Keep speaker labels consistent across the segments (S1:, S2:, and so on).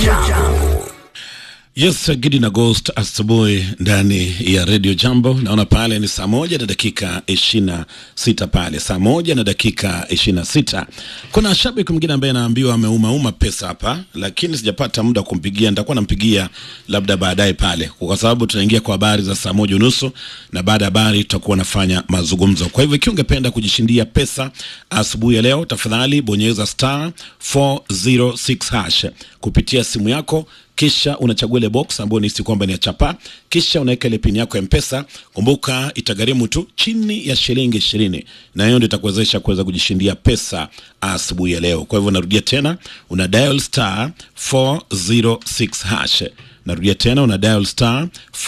S1: Jambo.
S2: Yes, Gidi na Ghost asubuhi ndani ya Radio Jambo. Naona pale ni saa moja na dakika ishirini na sita pale saa moja na dakika ishirini na sita Kuna shabiki mwingine ambaye anaambiwa ameumauma pesa hapa, lakini sijapata muda wa kumpigia. Nitakuwa nampigia labda baadaye pale, kwa sababu tunaingia kwa habari za saa moja unusu na baada ya habari tutakuwa nafanya mazungumzo. Kwa hivyo ikiwa ungependa kujishindia pesa asubuhi ya leo, tafadhali bonyeza star 406 hash kupitia simu yako kisha unachagua ile box ambayo nisi kwamba ni ya chapa, kisha unaweka ile pin yako ya Mpesa. Kumbuka itagharimu tu chini ya shilingi ishirini, na hiyo ndio itakuwezesha kuweza kujishindia pesa asubuhi ya leo. Kwa hivyo narudia tena, una dial star 406 hash. Narudia tena, una dial star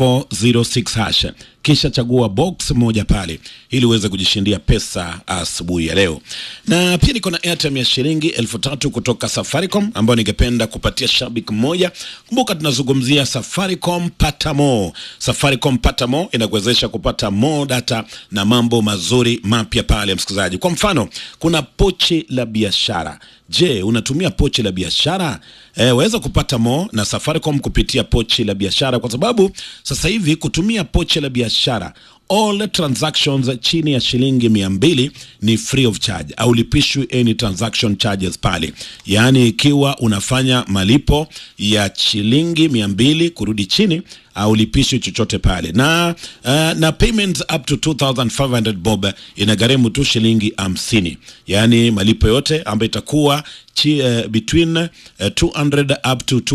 S2: 406 hash kisha chagua box moja pale ili uweze kujishindia pesa asubuhi ya leo. Na pia niko na airtime ya shilingi elfu tatu kutoka Safaricom ambayo ningependa kupatia shabiki mmoja. Kumbuka tunazungumzia Safaricom pata more. Safaricom pata more inakuwezesha kupata more data na mambo mazuri mapya pale, msikilizaji. Kwa mfano, kuna pochi la biashara. Je, unatumia pochi la biashara? E, waweza kupata more na Safaricom kupitia pochi la biashara, kwa sababu sasa hivi kutumia pochi la biashara all transactions chini ya shilingi mia mbili ni free of charge, au lipishwi any transaction charges pale. Yaani ikiwa unafanya malipo ya shilingi mia mbili kurudi chini au lipishwi chochote pale na, uh, na payment up to 2500 bob inagharimu tu shilingi hamsini. Yaani malipo yote ambayo itakuwa chi, uh, between uh, 200 up to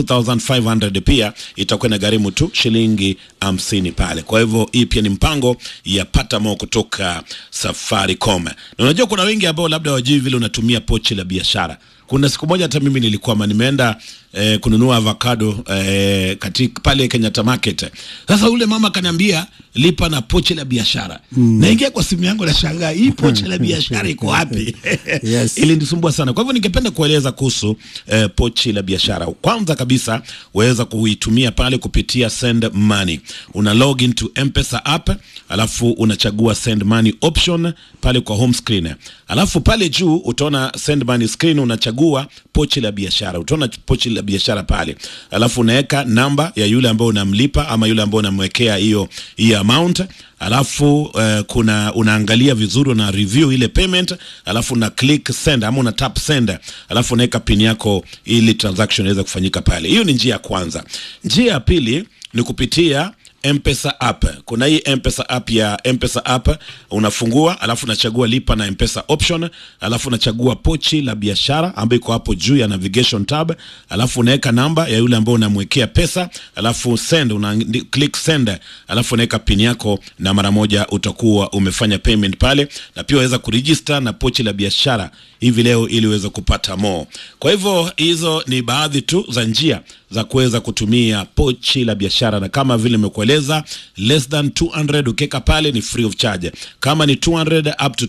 S2: 2500 pia itakuwa inagharimu tu shilingi hamsini pale. Kwa hivyo hii pia ni mpango ya pata mo kutoka Safaricom. Na unajua kuna wengi ambao labda wajui vile unatumia pochi la biashara. Kuna siku moja hata mimi nilikwama, nimeenda eh, kununua avocado eh, katika pale Kenyatta Market. Sasa ule mama kaniambia lipa na pochi la biashara mm. Naingia kwa simu yangu nashangaa hii pochi la biashara iko wapi?
S3: Yes.
S2: Ilinisumbua sana. Kwa hivyo ningependa kueleza kuhusu eh, pochi la biashara. Kwanza kabisa waweza kuitumia pale kupitia send money. Una log into M-Pesa app, alafu unachagua send money option pale kwa home screen. Alafu pale juu utaona send money screen, unachagua pochi la biashara. Utaona pochi la biashara pale. Alafu unaweka namba ya yule ambao unamlipa ama yule ambao unamwekea hiyo hiyo amount alafu uh, kuna unaangalia vizuri una review ile payment alafu una click send ama una tap send alafu unaweka pin yako ili transaction iweze kufanyika pale. Hiyo ni njia ya kwanza. Njia ya pili ni kupitia M-Pesa app. Kuna hii M-Pesa app ya M-Pesa app unafungua, alafu unachagua lipa na M-Pesa option, alafu unachagua pochi la biashara ambayo iko hapo juu ya navigation tab, alafu unaweka namba ya yule ambao unamwekea pesa, alafu send, una click send, alafu unaweka pin yako na mara moja utakuwa umefanya payment pale, na pia waweza kuregister na pochi la biashara hivi leo ili uweze kupata more. Kwa hivyo hizo ni baadhi tu za njia za kuweza kutumia pochi la biashara, na kama vile nimekueleza, less than 200 ukiweka pale ni free of charge. Kama ni 200 up to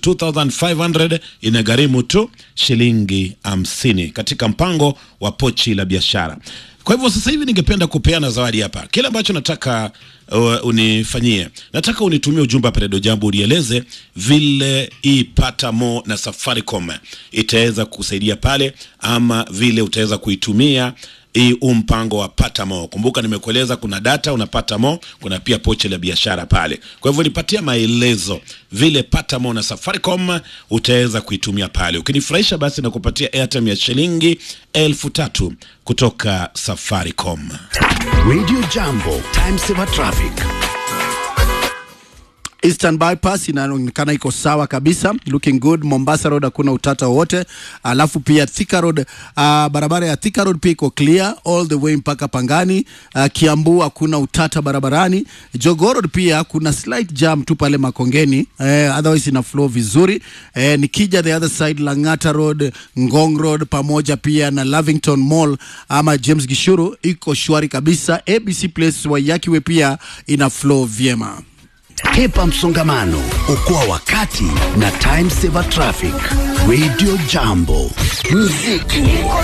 S2: 2500 inagharimu tu shilingi hamsini katika mpango wa pochi la biashara. Kwa hivyo sasa hivi ningependa kupeana zawadi hapa. Kile ambacho nataka uh, unifanyie, nataka unitumie ujumbe hapa Redio Jambo, unieleze vile hii pata mo na Safaricom itaweza kusaidia pale, ama vile utaweza kuitumia hii huu mpango wa pata mo. Kumbuka nimekueleza kuna data unapata mo, kuna pia pochi la biashara pale. Kwa hivyo nipatia maelezo vile pata mo na Safaricom utaweza kuitumia pale. Ukinifurahisha basi nakupatia airtime ya shilingi elfu tatu kutoka Safaricom.
S1: Radio Jambo, time saver traffic.
S3: Eastern bypass inaonekana iko sawa kabisa, looking good. Mombasa road hakuna utata wowote, alafu pia Thika road uh, barabara ya Thika road pia iko clear all the way mpaka Pangani. Uh, Kiambu hakuna utata barabarani. Jogoo road pia kuna slight jam tu pale Makongeni, eh, otherwise ina flow vizuri. Eh, nikija the other side Lang'ata road, Ngong road pamoja pia na Lavington Mall ama James Gishuru iko shwari kabisa. ABC Place Wayakiwe pia ina flow vyema.
S1: Hepa msongamano, okoa wakati na time saver traffic. Radio Jambo, muziki